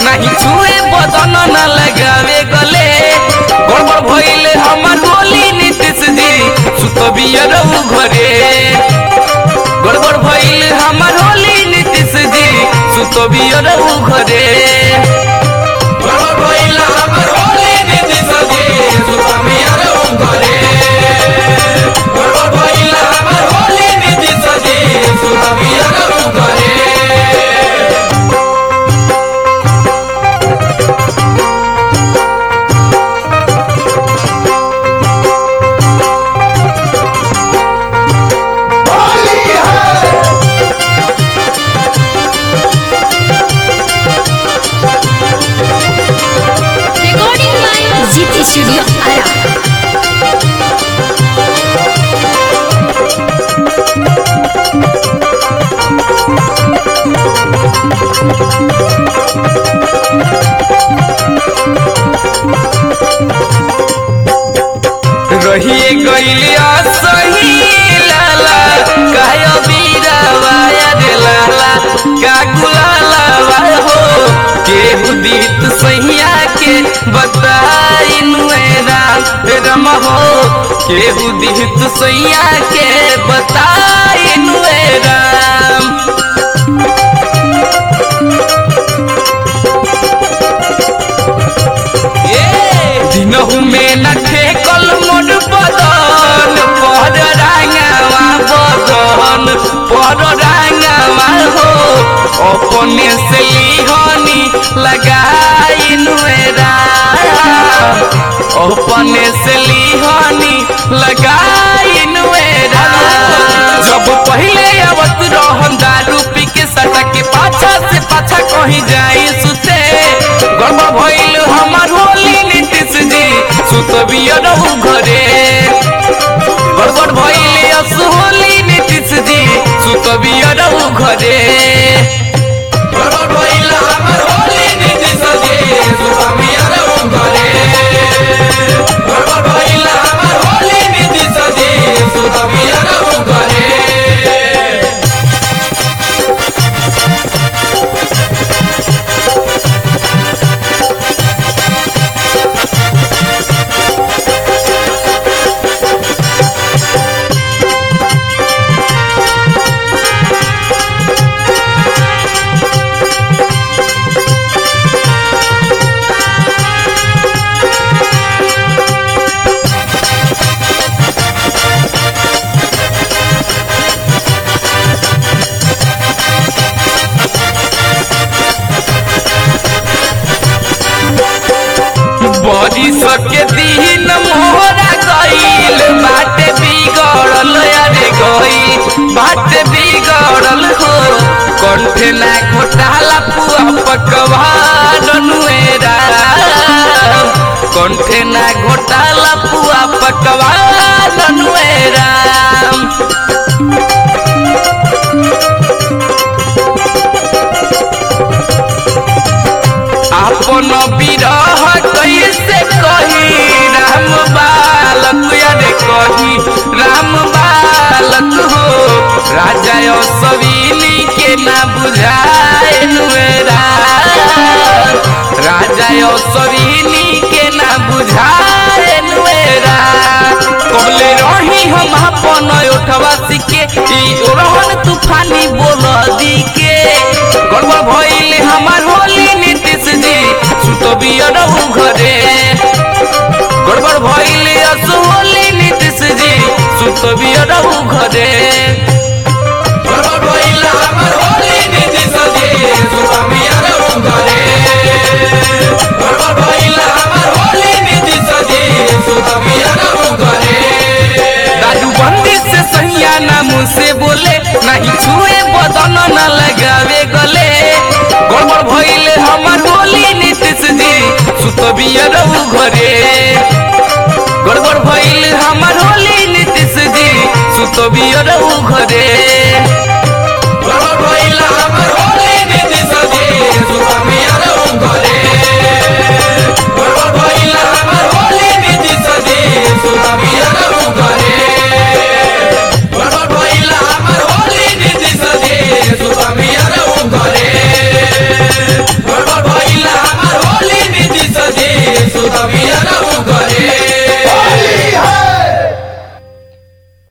नहीं छुए बदन न लगावे गले गड़बड़ भइले हमर होली नीतीश जी सुतबियर घरे गड़बड़ भइले हमर होली नीतीश जी सुतबियर घरे गड़बड़ भइले हमर होली नीतीश जी सुतबियर घरे गड़बड़ भइले हमर होली नीतीश जी सुतबियर घरे Recording by GT Studio Ara. रहिए गइलिया सही लाला काय बीरावाया रे लाला का गुलाला वाय हो केहू दीत सहिया के बताइन राम रम हो केहू दीत सहिया के बताइन राम दिनहु में न ठेकल मोर बदन पर रांगावा बदन पर रांगावा हो अपने से लिहनी लगाइन राम अपने से लिहनी लगाइन राम जब पहले आवत रहन दारू पी के सटा के पाछा से पाछा कहीं जाई सुते गड़बड़ भइल हमार होली नीतीश जी सुतबियर घरे गड़बड़ भइल अस होली नीतीश जी सुतबियर घरे गड़बड़ भइल हमार होली नीतीश जी सुतबियर घरे गड़बड़ भइल हमार होली नीतीश जी सुतबियर घरे बड़ी सके दिन मोहरा गईल बाटे बिगड़ल अरे गई बाटे बिगड़ल हो कंठे ना घोटाला पुआ पकवान नुएरा कंठे ना घोटाला पुआ पकवान नुएरा आपन विरह कैसे कही राम बालक यारे कही राम बालक हो राजा सवीनी के ना बुझाए नुएरा राजा सवीनी के ना बुझाए नुएरा कबले रही हम अपन उठवा सीखे ई रोहन तूफानी बोल दी के गड़बड़ भइल हमार होली नीतीश जी सुतबियर घरे गड़बड़ भइल अस होली नीतीश जी सुतबियर घरे गड़बड़ भइल हमार होली नीतीश जी सुतबियर घरे गड़बड़ भइल हमार होली नीतीश जी सुतबियर घरे दादू बंदी से सैया ना मुँह से बोले नहीं छुए बदन न लगावे गले गड़बड़ भइले हमार होली नीतीश जी सुतबियर घरे गड़बड़ भइले हमार होली नीतीश जी सुतबियर घरे गड़बड़ भइले हमार